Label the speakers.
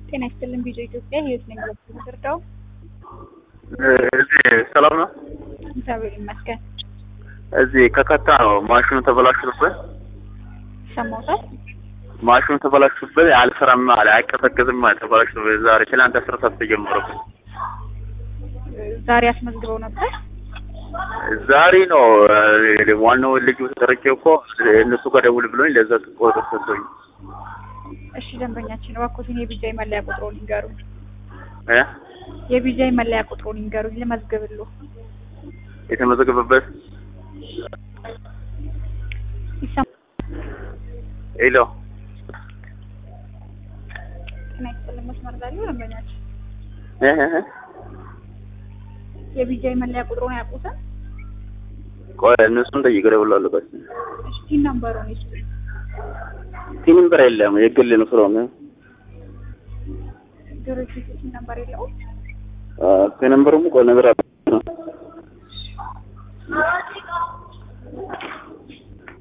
Speaker 1: ጤና ይስጥልን ቪዲዮ ኢትዮጵያ ህይወት ነኝ የምትረዳው
Speaker 2: እዚህ ሰላም ነው።
Speaker 1: እግዚአብሔር ይመስገን።
Speaker 2: እዚህ ከከታ ነው ማሽኑ ተበላሽቶብን
Speaker 1: ሰማውታል።
Speaker 2: ማሽኑ ተበላሽቶብን አልሰራም አለ አይቀዘቅዝም አለ ተበላሽቶብን ዛሬ ትናንት አስር ሰዓት ተጀመረብን።
Speaker 1: ዛሬ አስመዝግበው ነበር።
Speaker 2: ዛሬ ነው እ፣ ዋናው ልጁ ተጠርቼ እኮ እነሱ ጋር ደውል ብሎኝ ለዛ ቁጥር ሰጥቶኝ
Speaker 1: እሺ ደንበኛችን እባክዎትን የቢጃይ መለያ ቁጥሩን ይንገሩኝ።
Speaker 2: እ
Speaker 1: የቢጃይ መለያ ቁጥሩን ይንገሩኝ ልመዝግብልዎ።
Speaker 2: የተመዘገበበት
Speaker 1: ይሰማ
Speaker 2: ሄሎ
Speaker 1: ጤና ይስጥልን መስመር ላይ ያለው ደንበኛችን
Speaker 2: እ እ እ
Speaker 1: የቢጃይ መለያ ቁጥሩን አያውቁትም?
Speaker 2: ቆይ እነሱን ጠይቅ እደውላለሁ። ቆይ
Speaker 1: እሺ ቲን ነምበሩን ይስጡኝ።
Speaker 2: ቲንበር የለም የግል ነው ስለሆነ
Speaker 1: ድርጅቱ ቲን ነምበር የለውም?
Speaker 2: ከነምበሩም ቆይ ነገር አለ